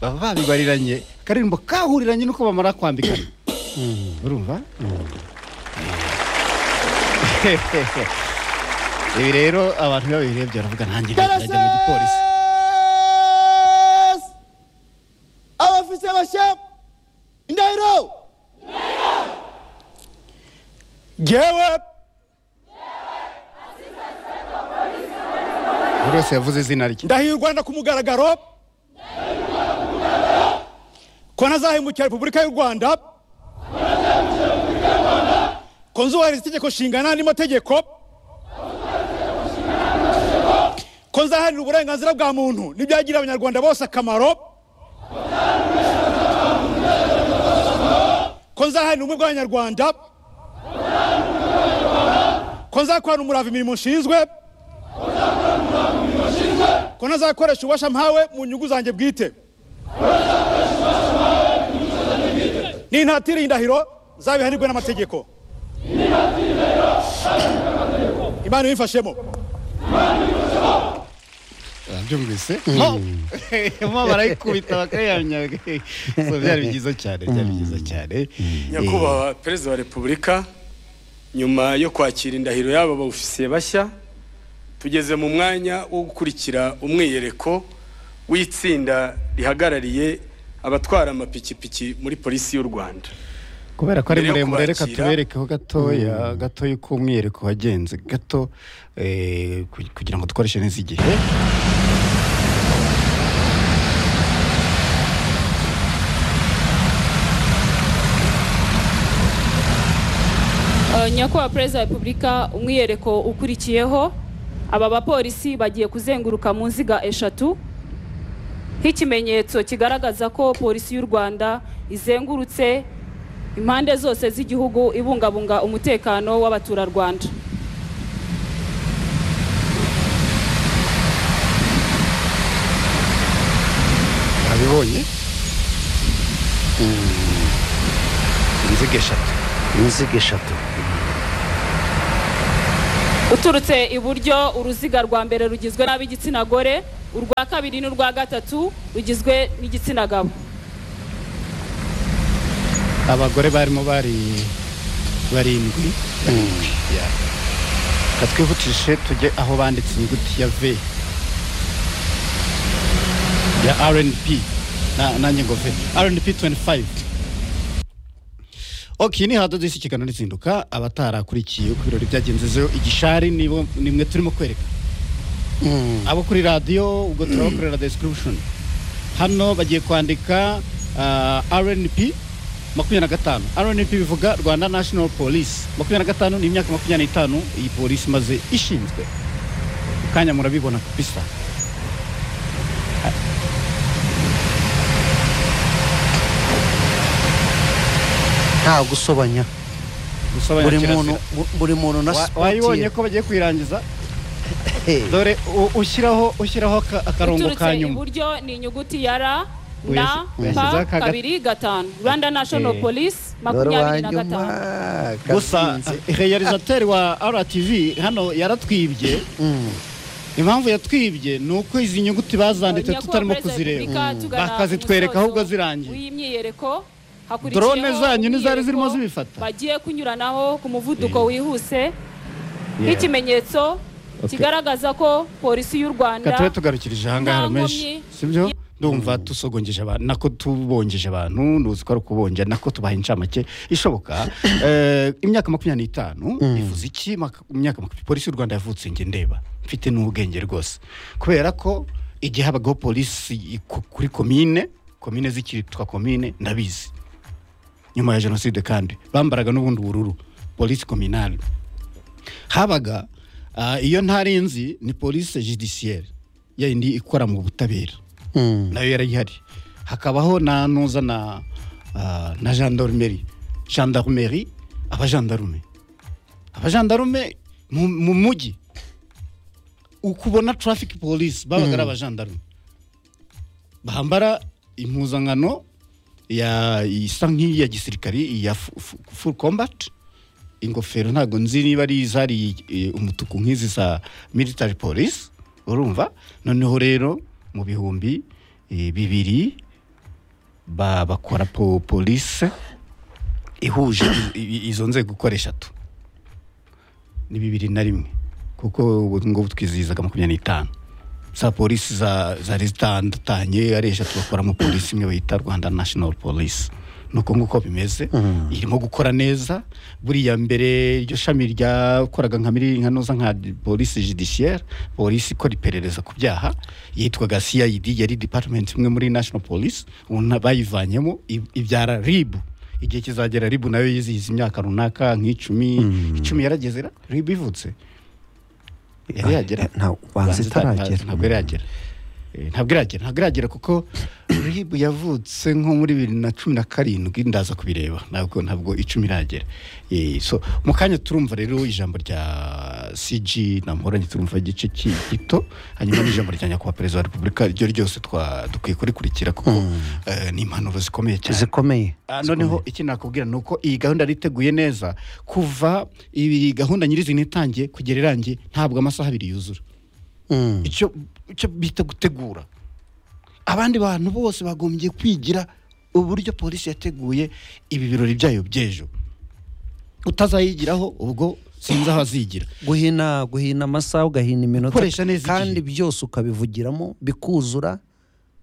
baba babibariranye akaririmbo kahuriranye nuko bamara kwambikana urumva ibi rero abantu iyo babirebye baravuga nanjye najya mu gipolisi Yes! abafise abashapu indahiro ngewe buri wese yavuze izina rye ndahirwa na ku mugaragaro ko ntazahemukira repubulika y'u rwanda ko nzubahiriza itegeko nshingana n'andi mategeko ko nzaharanira uburenganzira bwa muntu n'ibyagirira abanyarwanda bose akamaro ko nzaharanira ubumwe bw'abanyarwanda ko nzakorana umurava imirimo nshinzwe ko ntazakoresha ububasha mpawe mu nyungu zanjye bwite n'intatira y'indahiro zabihanirwe n'amategeko imana ibifashemo byumvise mo barayikubita bakayamya So, byari byiza cyane byari byiza cyane nyakubahwa perezida wa repubulika nyuma yo kwakira indahiro y'aba baofisiye bashya tugeze mu mwanya wo gukurikira umwiyereko w'itsinda rihagarariye abatwara amapikipiki muri polisi y'u rwanda kubera ko ari Mbere yo muremure reka kubakira. tuberekeho gatoya gatoya uko umwiyereko wagenze gato eh, ku- kugira ngo dukoreshe neza igihe Uh, nyakubahwa perezida wa repubulika umwiyereko ukurikiyeho aba bapolisi bagiye kuzenguruka mu nziga eshatu nk'ikimenyetso kigaragaza ko polisi y'u rwanda izengurutse impande zose z'igihugu ibungabunga umutekano w'abaturarwanda urabibonye Mm. inziga eshatu inziga eshatu uturutse iburyo uruziga rwa mbere rugizwe n'ab'igitsina gore urwa kabiri n'urwa gatatu rugizwe n'igitsina gabo abagore barimo bari barindwi Yeah. reka twihutishe tujye aho banditse inyuguti ya v ya rnp Na- nanjye ngo v rnp 25 ok ni hadodosi ikiganiro n'izinduka abatarakurikiye uko ibirori byagenzezeho igishari nibo- ni mwe turimo kwereka abo kuri radiyo ubwo turabakorera description hano bagiye kwandika ah, rnp makumyabiri na gatanu rnp bivuga rwanda national police makumyabiri na gatanu ni imyaka makumyabiri n'itanu iyi polisi imaze ishinzwe mu kanya murabibona kabisa nta gusobanya Gusobanya buri kirazira. muntu bu- buri muntu na Wa- sipoti wayibonye ye ko bagiye kuyirangiza Hey. dore u- ushyiraho ushyiraho aka- akarongo uturutse ka nyuma iburyo ni inyuguti ya ra na Uyasi- pa uyashyizeho akaga- kabiri gatanu rwanda national Eh. police dore makumyabiri na uwanyuma gatanu gusa gatinze. realizateri wa rtv hano yaratwibye Mm. impamvu yatwibye ni uko izi nyuguti bazanditse Nyakubahwa tutarimo Perezida wa Repubulika, kuzireba tugana bakazitwereka ku musozo ahubwo zirangiye w'imyiyereko hakurikiyeho Drone zanyu nizari zirimo umwiyereko zibifata? bagiye kunyuranaho ku muvuduko Eh. wihuse Yeah. nk'ikimenyetso kigaragaza ko polisi y'u rwanda reka tube tugarukirije ahangaha nta menshi nkomyi. sibyo ndumva tusogongeje abantu nako tubongeje abantu ntuzi ko ari ukubongera nako tubaha incamake ishoboka Eh, imyaka makumyabiri n'itanu ivuze iki Maka- imyaka makumyabiri polisi y'u rwanda yavutse njye ndeba mfite n'ubwenge rwose kubera ko igihe habagaho polisi i- ku- kuri komine komine z'icyitwa komine ndabizi nyuma ya jenoside kandi bambaraga n'ubundi bururu polisi kominale habaga ah, iyo ntari nzi ni polisi judiciaire ya yindi ikora mu butabera Mm. nayo yari ihari hakabaho na ntuza na ah, na gendarmerie gendarmerie abajandarume abajandarume mu mu mujyi ukubona traffic police babaga ari abajandarume bambara impuzankano ya isa nk'iya gisirikari iya fu- fu- full combat ingofero ntabwo nzi niba ari izari eh, umutuku nk'izi za military police urumva noneho rero mu bihumbi eh, bibiri ba- bakora po- polise ihuje i- i- izo nzego uko ari eshatu ni bibiri na rimwe kuko ubu ngubu twizihizaga makumyabiri n'itanu za polisi za- zari zitandukanye ari eshatu bakoramo polisi imwe bayita rwanda national police nuko nguko bimeze irimo gukora neza buriya mbere iryo shami ryakoraga nka miri nkanoza nka polisi judiciaire polisi ikora iperereza ku byaha yitwaga cid yari department imwe muri national police ubu nta- bayivanyemo ib- ibyara rib igihe kizagera rib nayo yizihiza imyaka runaka nk'icumi icumi yarageze ra- rib ivutse yari yagera nta- banza Banza ita- itaragera. nta- ntabwo iragera Eh, ntabwo iragera ntabwo iragera kuko rib yavutse nko muri bibiri na cumi na karindwi ndaza kubireba ntabwo ntabwo icumi iragera Eh, so mu kanya turumva rero ijambo rya cg namhoranye turumva igice ki- gito hanyuma n'ijambo rya nyakubahwa perezida wa repubulika ryo ryose twa- dukwiye kurikurikira kuko eh, ni impanuro zikomeye cyane zikomeye Ah, noneho iki nakubwira ni uko iyi gahunda yariteguye neza kuva iyi gahunda nyirizina itangiye kugera irangiye ntabwo amasaha abiri yuzura Mm. icyo icyo bita gutegura abandi bantu bose bagombye kwigira uburyo polisi yateguye ibi birori byayo by'ejo utazayigiraho ubwo sinzi aho azigira guhina guhina amasaha ugahina iminota Gukoresha neza kandi igihe. byose ukabivugiramo bikuzura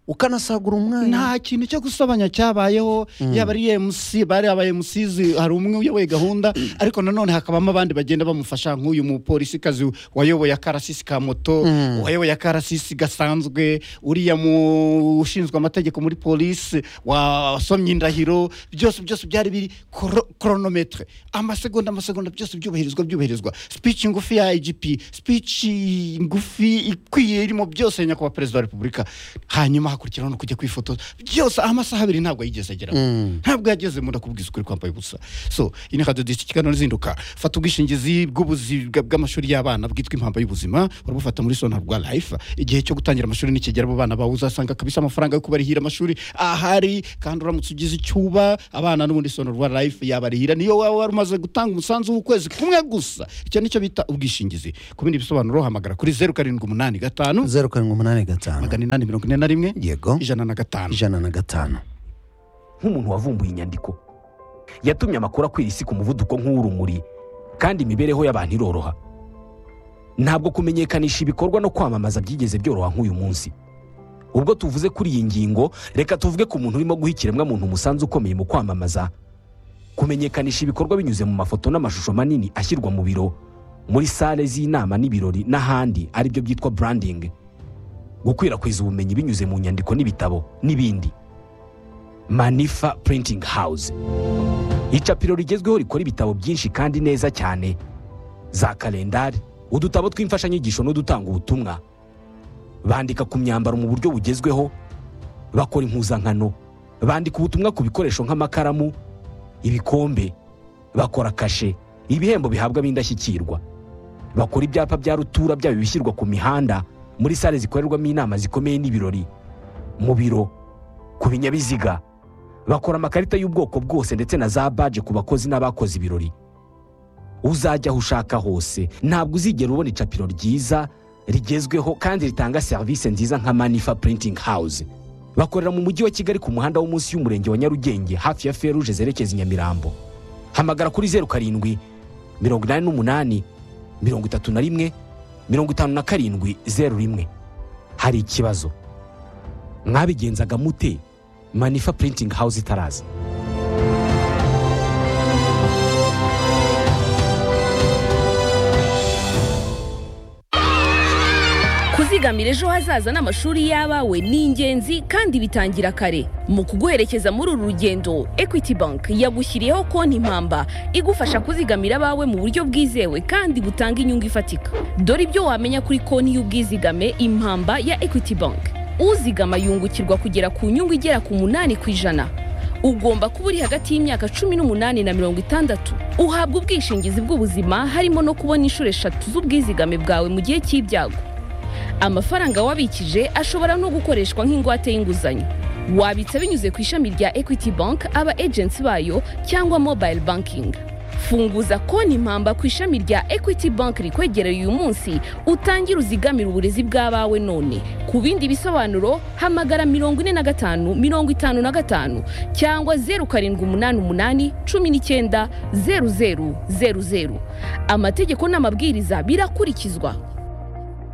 ukanasagura umwanya nta kintu cyo gusabanya cyabayeho yaba ari MC bari aba MCs hari umwe uyoboye gahunda ariko nanone hakabamo abandi bagenda bamufasha nk'uyu mupolisi kazi wayoboye akarasisi ka moto wayoboye akarasisi gasanzwe uriya mu ushinzwe amategeko muri polisi wasomye indahiro byose byose byari biri koro- chronometre amasegonda amasegonda byose byubahirizwa byubahirizwa speech ngufi ya IGP speech ngufi ikwiye irimo byose ya nyakubahwa perezida wa repubulika hanyuma hakurikiraho no kujya kwifotoza byose amasaha abiri ntabwo yigeze ageraho ntabwo yageze mu ndakubwiza ukuri kwambaye ubusa so ini kadodisi kiganiro nzinduka fata ubwishingizi bw'ubuzi bwa- bw'amashuri y'abana bwitwa impamba y'ubuzima urabufata muri sonarwa life igihe cyo gutangira amashuri nikigera abo bana bawe uzasanga kabisa amafaranga yo kubarihira amashuri ahari kandi uramutse ugize icyuba abana n'ubundi sonarwa life yabarihira niyo waba wari umaze gutanga umusanzu w'ukwezi kumwe gusa icyo nicyo bita ubwishingizi ku bindi bisobanuro hamagara kuri zeru karindwi umunani gatanu zeru karindwi umunani gatanu magana inani mirongo ine na rimwe yego ijana na gatanu ijana na gatanu nk'umuntu wavumbuye inyandiko yatumye amakuru akwira isi ku muvuduko nk'uw'urumuri kandi imibereho y'abantu iroroha ntabwo kumenyekanisha ibikorwa no kwamamaza byigeze byoroha nk'uyu munsi ubwo tuvuze kuri iyi ngingo reka tuvuge ku muntu urimo guha ikiremwamuntu umusanzu ukomeye mu kwamamaza kumenyekanisha ibikorwa binyuze mu mafoto n'amashusho manini ashyirwa mu biro muri sale z'inama n'ibirori n'ahandi aribyo byitwa branding gukwirakwiza ubumenyi binyuze mu nyandiko n'ibitabo n'ibindi manifa printing house icapiro rigezweho rikora ibitabo byinshi kandi neza cyane za kalendari udutabo tw'imfashanyigisho n'udutanga ubutumwa bandika ku myambaro mu buryo bugezweho bakora impuzankano bandika ubutumwa ku bikoresho nk'amakaramu ibikombe bakora kashe ibihembo bihabwa ab'indashyikirwa bakora ibyapa bya rutura byaba ibishyirwa ku mihanda muri sale zikorerwamo inama zikomeye n'ibirori mu biro ku binyabiziga bakora amakarita y'ubwoko bwose ndetse na za baje ku bakozi n'abakoze ibirori uzajya aho ushaka hose ntabwo uzigera ubona icapiro ryiza rigezweho kandi ritanga serivisi nziza nka manifa printing house bakorera mu mujyi wa kigali ku muhanda wo munsi y'umurenge wa nyarugenge hafi ya feruje zerekeza i nyamirambo hamagara kuri zeru karindwi mirongo inani n'umunani mirongo itatu na rimwe mirongo itanu na karindwi zeru rimwe hari ikibazo mwabigenzaga mute manifa printing house itaraza kuzigamira ejo hazaza n'amashuri y'abawe ni ingenzi kandi bitangira kare mu kuguherekeza muri uru rugendo equity bank yagushyiriyeho konti impamba igufasha kuzigamira abawe mu buryo bwizewe kandi butanga inyungu ifatika dore ibyo wamenya kuri konti y'ubwizigame impamba ya equity bank uzigama yungukirwa kugera ku nyungu igera ku munani ku ijana ugomba kuba uri hagati y'imyaka cumi n'umunani na mirongo itandatu uhabwa ubwishingizi bw'ubuzima harimo no kubona inshuro eshatu z'ubwizigame bwawe mu gihe cy'ibyago amafaranga wabikije ashobora no gukoreshwa nk'ingwate y'inguzanyo wabitsa binyuze ku ishami rya equity bank aba agents bayo cyangwa mobile banking funguza konti impamba ku ishami rya equity bank rikwegereye uyu munsi utangire uzigamire uburezi bw'abawe none ku bindi bisobanuro hamagara mirongo ine na gatanu mirongo itanu na gatanu cyangwa zeru karindwi umunani umunani cumi n'icyenda zeru zeru zeru zeru amategeko n'amabwiriza birakurikizwa